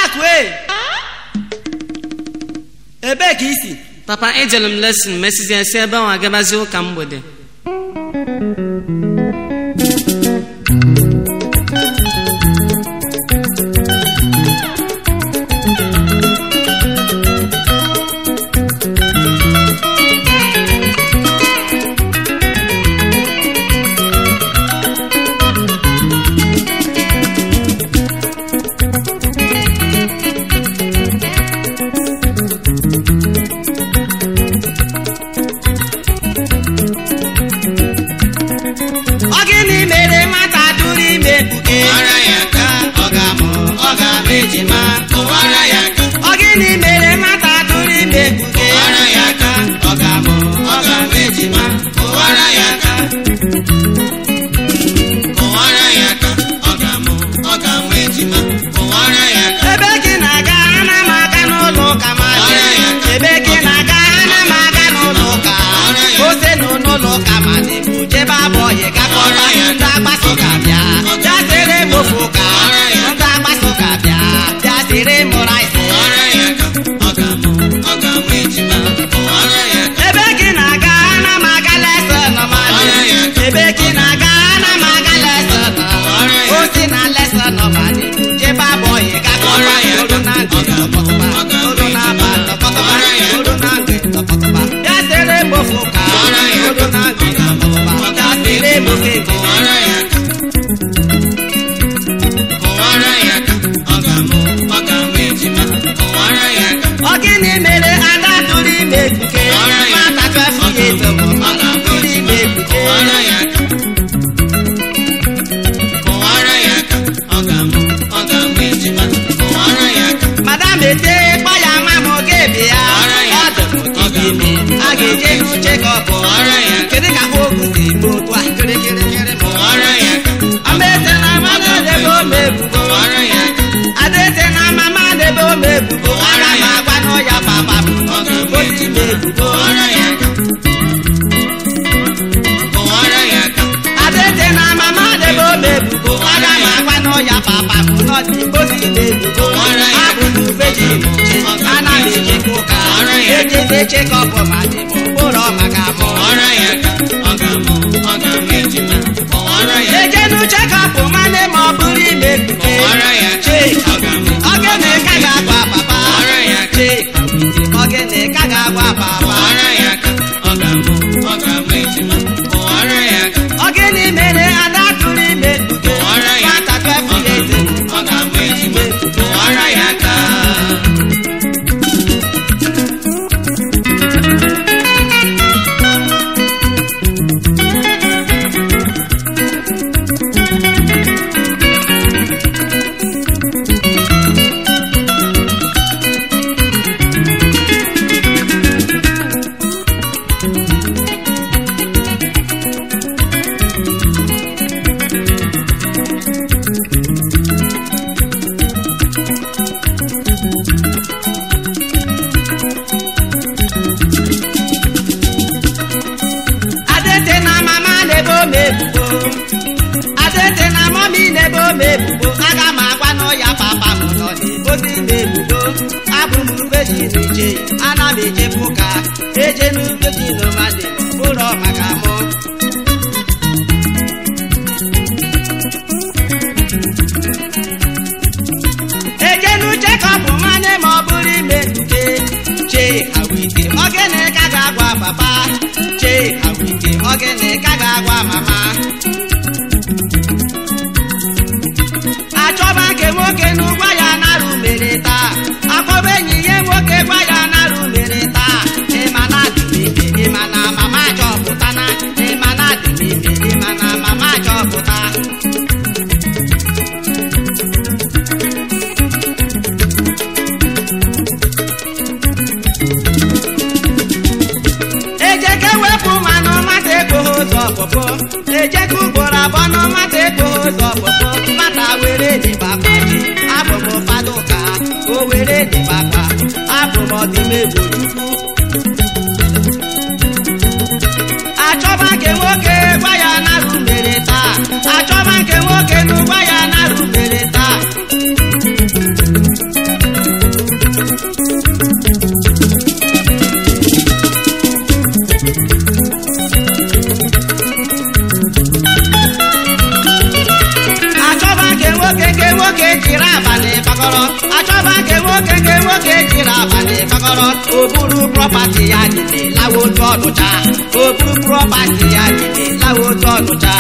adakue ebee ka isi papa ejere m lesin mesizie si ebe ahụ agabazie ụka mgbede ọ gịnị mere nwata tụrụ ime mkpuke Kụwara ya aka, ọ ga-amụ, ọ ga-amụ ejima. Kụwara ya aka, ọ gịnị mere nwata tụrụ ime mkpuke kụwara ya aka, ọ ga-amụ, ọ ga-amụ ejima. Kụwara ya aka. Kụwara ya aka, ọ ga-amụ, ọ ga-amụ ejima. Kụwara ya aka. ebe gị na-aga ana m aga n'ụlọ ụka ma Ọrịa ya. ebe gị na-aga ana m aga n'ụlọ ụka Ọrịa ya. ose nọ n'ụlọ ụka ma dịbụ jebe abụọyị gakọta Ọrịa ya. ndị agbasa ụka bịa bịa tere m ofe ụka Ọrịa ya. ndị agbasa ụka bịa bịa tere m rice Kụwara ya aka, ọ ga-amụ, ọ ga-amụ ejima. Kụwara ya aka. ebe gị na-aga ana m aga lesọn ma Ọrịa ya. ebe gị na-aga ana m aga lesọn Ọrịa ya. osi na lesọn ma dịbụ jebe abụọyị gakọta Ọrịa ya. olu na ntị Ọ ga-amụ, tọpọtụba ọ ga-amụ olu na aba tọpọtụba Ọrịa ya. olu na ntị tọpọtụba ya tere m ofe ụka Ọrịa ya. olu na ntị tọpọtụba ya tere m ofe ebe Kụwara ya aka. Kụwara ya aka, ọ ga-amụ, ọ ga-amụ ejima. Kụwara ya aka. ọ gịnị mere ada tụrụ ime ekpuke Ọrịa ya. nwata twelve years bụ Ọ ga-amụ tụrụ ime ekpuke Kụwara ya aka. Kụwara ya aka, ọ ga-amụ, ọ ga-amụ ejima. Kụwara ya aka. madam ete kpọ ya ma m oge ebe ya Ọrịa ya. ọ dụrụ Ọ ga-amụ, a ga-eje n'uche ka ọ bụ Ọrịa ya. kedu ka ogu si eme otu a kịrịkịrịkịrị ma Kụwara ya aka. amaete na mama debe ome ebubo Kụwara ya aka. adaete na mama debe ome ebubo aga m agwa n'ọya papa m Ọ ga-amụ otu ime ebubo Kụwara ya aka. Kụwara ya aka. adaete na mama debe ome ebubo aga m agwa n'ọya papa m n'ọdị otu ime ebubo Ọrịa ya. abụ m ubeji ana m ejekwa ụka Ọrịa ya. ejete chekọpụ ma dị m ụlọ maka mụ Kụwara ya aka. Ọ ga-amụ, ọ ga-amụ ejima. Kụwara ya aka. eje n'uche kapụ mane ma ọ bụrụ ime ekpuke Kụwara ya aka. Chee, Ọ ga-amụ, ogene ka ga-agwa papa Ọrịa ya aka. Chee, ogene ka ga-agwa papa Kụwara ya aka. Ọ ga-amụ, ọ ga-amụ ejima. Kụwara ya aka. ogene mere ada tụrụ ime ekpuke Kụwara ya nwata aka. Ọ twelve years ga-amụ, ọ ga-amụ ejima. Kụwara ya aka. adete na mama na-ebe ome ebubo adete na mami na-ebe ome ebubo aga m agwa n'ọya papa m nọ n'ebozi ime ebubo abụ m ubeji na-eje ana m ejebu ụka eje n'ubeji n'ụmadị ụlọ maka mụ eje n'uche ka ọ bụ mmanya ma ọ bụrụ ime mkpuke chee awite ogene ka ga-agwa papa chee awite ogene ka ga-agwa mama achọba nke nwoke n'ụgwọ ya narụ mere taa akpọba enyi ya nwoke gwa ya narụ mere taa ịma na adị m ime ịma na mama chọpụta na ịma na adị m ime ịma na mama chọpụta ejeke wepụ mmanụ mata ekpogho ụzọ ọpụpụ ejeke ugboro abụọ na mata ekpogho ụzọ ọpụpụ mata were dịbakpa ji abụ m ụfọdụ ụka o were dịbakpa abụ m ọdịmegbo chukwu achọba nke nwoke gwa ya narụ mere taa achọba nke nwoke n'ụgwọ ya narụ mere taa abalị gbagọrọ achọba nke nwoke nke nwoke jiri abalị gbagọrọ o buru prọpati ya dịde lawa otu ọnụcha o buru prọpati ya dịde lawa otu ọnụcha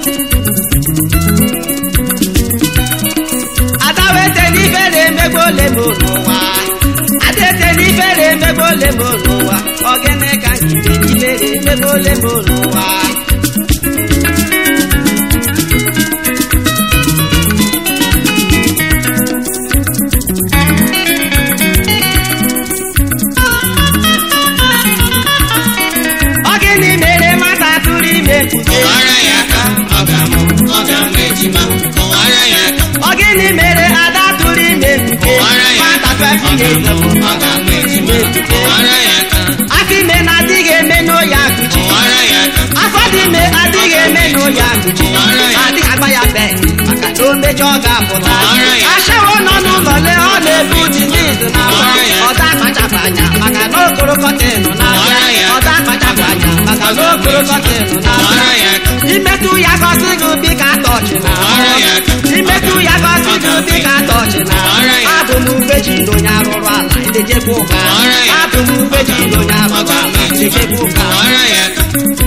adawete n'ife na-emegbu ole m n'ụwa adete n'ife na-emegbu ole m n'ụwa ogene ka nkite n'ife na-emegbu ole m n'ụwa ọ gịnị mere mata tụrụ ime mkpuke kọwara ya aka ọ ga-amụ ọ ga-amụ ejima kọwara ya aka ọ gịnị mere ada tụrụ ime mkpuke kọwara ya nwata aka ọ twelve years ga-amụ old ọ ga-amụ ejima kọwara ya aka afọ ime na-adịghị eme n'oyi akụchi kọwara ya aka afọ dị ime adịghị eme n'oyi akụchi adịghị agba ya be maka na o mejọ ọ ga-apụta ashawo nọ n'ụlọ lee ọ na-ebu ji n'izu na abụọ ọda akpachapụ anya maka na okoro kọtịnụ na-abịa ọda akpachapụ anya maka na okoro kọtịnụ kọwara na-abịa ya aka imetụ ya gosi gị dị ka atọchị na kọwara ya aka imetụ ya gosi gị dị ka atọchị na abụ m ubeji na onye arụrụ ala idejekwa ụka abụ m ubeji na onye arụrụ ala idejekwa ụka kọwara ya aka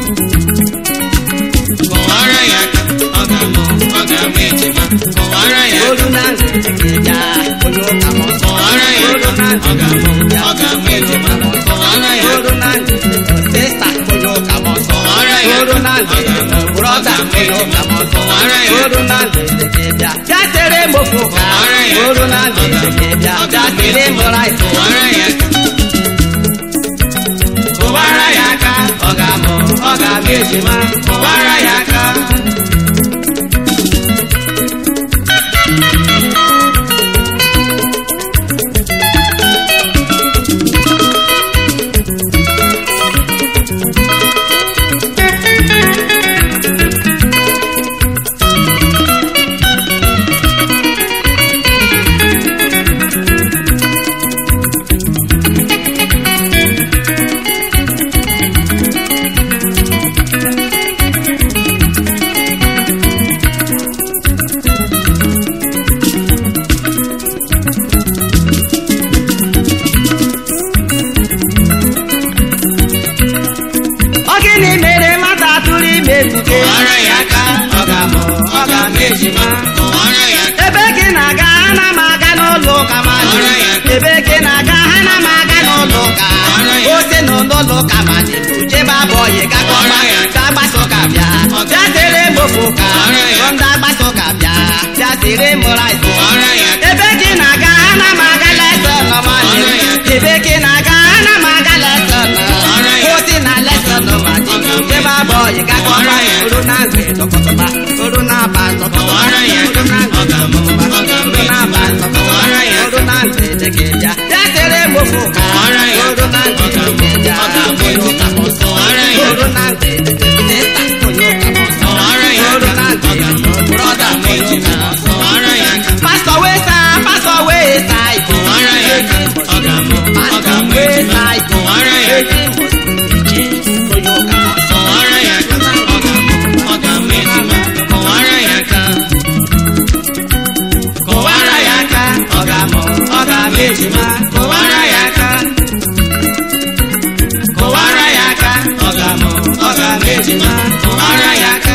kọwara ya aka ọ ga-amụ ọ ga-amụ ejima kọwara ya aka olu na ntị bịa onye ụka m ọzọ kọwara ya olu aka na ntị ọ ga-amụ bịa ọ ga-amụ ejima kọwara ya aka olu na ntị sista onye ụka m ọzọ kọwara ya olu na ntị brọda onye ụka m ọzọ olu na ntị bịa bịa tere m ofe ụka olu na ntị bịa bịa tere m rice kọwara ya aka kụbara ya aka ọ ga-amụ ọ ga-abịa ejima kụbara ya aka ọ gịnị mere nwata tụrụ ime mkpuke kọwara ya aka ọ ga-amụ ọ ga-abịa ejima kọwara ya aka ebe gị na-aga ana m aga n'ụlọ ụka ma Ọra ya. ebe gị na-aga ana m aga n'ụlọ ụka Ọra ya. ote n'ụlọ ụka ma dị jebe abụọyị gakọba Ọra ya. ga agbasa ụka bịa bịa tere m ofe ụka Ọra ya. ndị agbasa ụka bịa bịa tere m rice kọwara ya aka ebe gị na-aga ana m aga lesọn nọmali Ọra ya. ebe gị na-aga ana m aga lesọn Ọra ya. ote na lesọn nọmali jebe abụọyị gakọba Ọra ya. oru na ngwe dọkọtọba oru na aba dọkọtọba Ọra ya. oru na ngwe Ọ ga-amụ, ọ ga-amụ oru na aba dọkọtọba Ọra ya. oru na ngwe dịka bịa bịa tere m ofe ụka Ọra ya. oru na ngwe Ọ ga-amụ, dịka ọ ga-amụ bịa onye ụka m ọsọ Ọra ya. oru na ngwe dịka sista onye ụka m ọsọ Ọra ya. oru na Ọ ngwe ga-amụ, brọda ọ ga-amụ onye ụka ejima m ọsọ kọwara ya aka pastọ wee saa pastọ wee saa iko kọwara ya aka ọ ga-amụ ọ pastọ ga-amụ wee ejima saa iko kọwara ya aka iche onye ụka m ọsọ kọwara ya aka ọ ga-amụ ọ ga-amụ ejima kọwara ya aka kụwara ya aka ọ ga-amụ ọ ga-abịa ejima kụwara ya aka kụwara ya aka ọ ga-amụ ọ ga-abịa ejima kụwara ya aka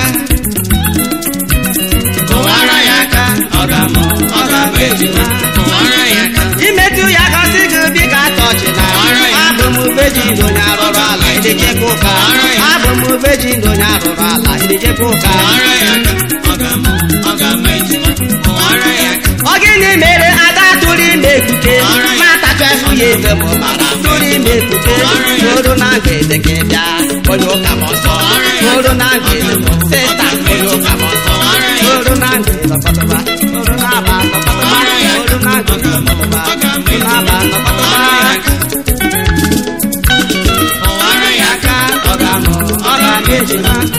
kụwara ya aka ọ ga-amụ ọ ga-abịa ejima kọwara ya aka imetụ ya gosi gị dị ka atọchị na Kụwara ya. abụ m ubeji na onye arụrụ ala idejekwa ụka Kụwara ya. abụ m ubeji na onye arụrụ ala idejekwa ụka kọwara ya aka ọ ga-amụ ọ ga-amụ ejima kọwara ya aka ọ gịnị mere ada tụrụ ime ekpuke Kụwara ya. mata chefụ ya ebe m mara tụrụ ime ekpuke Kụwara ya. tụrụ na ngede gị bịa onye ụka m ọsọ Kụwara ya. tụrụ na ngede sista onye ụka m ọsọ Kụwara ya. tụrụ na ngede lọkọtọba tụrụ na aba lọkọtọba Kụwara ya. tụrụ na ngede lọkọtọba Ọ ga-amụ tụrụ na aba lọkọtọba kọwara ya aka kọwara ya aka ọ ga-amụ ọ ga-abịa ejima